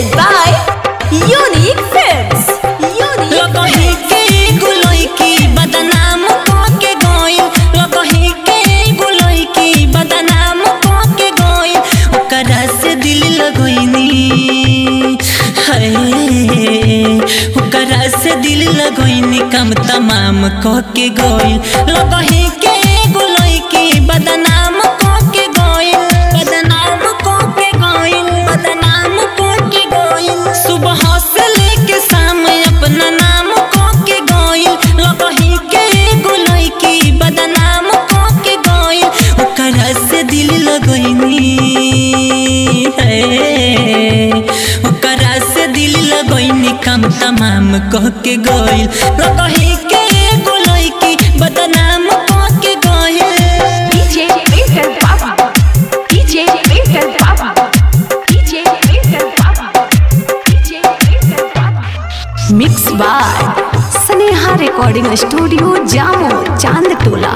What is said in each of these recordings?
Presented by Unique Films. Unique लगही के गुलोई की बदनाम के गोइल लगही के गुलोई की बदनाम के गोइल ओकरा से दिल लगोइनी हाय ओकरा से दिल लगोइनी कम तमाम कह के गोइल लगही के गुलोई की बदनाम के गोइल बदनाम के गोइल बदनाम के गोइल सुबह से लेके शाम अपना नाम को के गोइल लगही के गुलोई की बदनाम को के गोइल ओकरा से दिल लगोइनी है ओकरा से दिल लगोइनी कम तमाम कह के गोइल लगही के गुलोई की बदनाम को के गोइल DJ Maker Baba. DJ Maker Baba. DJ Maker Baba. DJ Maker Baba. Mixed by Sneha Recording Studio, Jammu, Chandtola.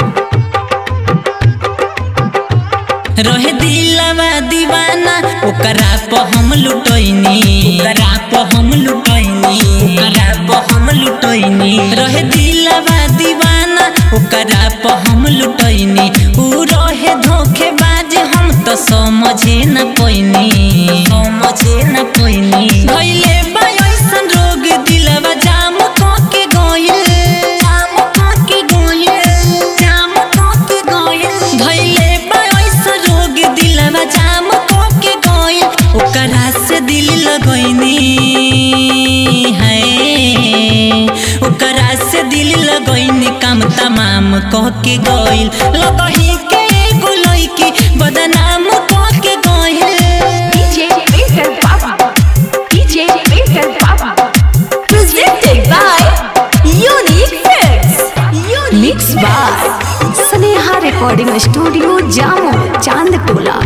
रहे दिलवा दीवाना ओकरा प हम लुटैनी ओकरा प हम लुटैनी ओकरा प हम लुटैनी रहे दिलवा दीवाना ओकरा प हम लुटैनी ऊ रहे धोखेबाज हम तो समझे न पैनी समझे न पैनी भइले बा ऐसन रोग दिलवा जाम क के गइल जाम क के गइल जाम क के गइल भइले बा ऐसन रोग दिलवा जाम क के गइल ओकरा से दिल लगैनी है ओकरा से दिल लगैनी काम तमाम कह के गइल लगही के गुलई की बदनाम कह के गइल DJ Maker Baba. DJ Maker Baba. Presented by Unique Films. Unique Mixed by Sneha Recording Studio, Jammu, Chandtola.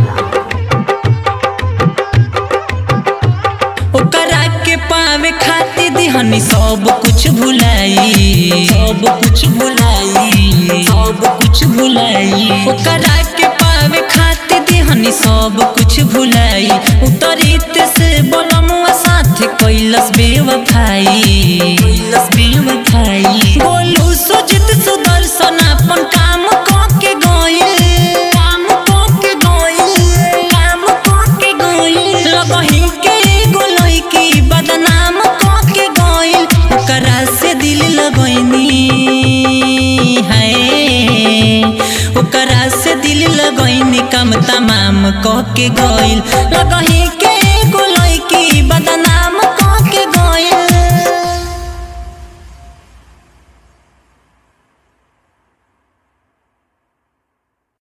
ओकरा के पावे खातिर दिहनी सब कुछ भुलाई सब कुछ भुलाई सब कुछ भुलाई ओकरा के पावे खातिर दिहनी सब कुछ भुलाई उतरित से बोलमुआ साथ कैलस बेवफाई कैलस बेवफाई बोलू सुजित सुदर्शन अपन काम क के गइल काम क के गइल काम क के गइल लगही के गोलई की बदनाम क के गइल ओकरा से दिल लगैनी है ओकरा से दिल लगैनी कम तमाम कह के गइल लगही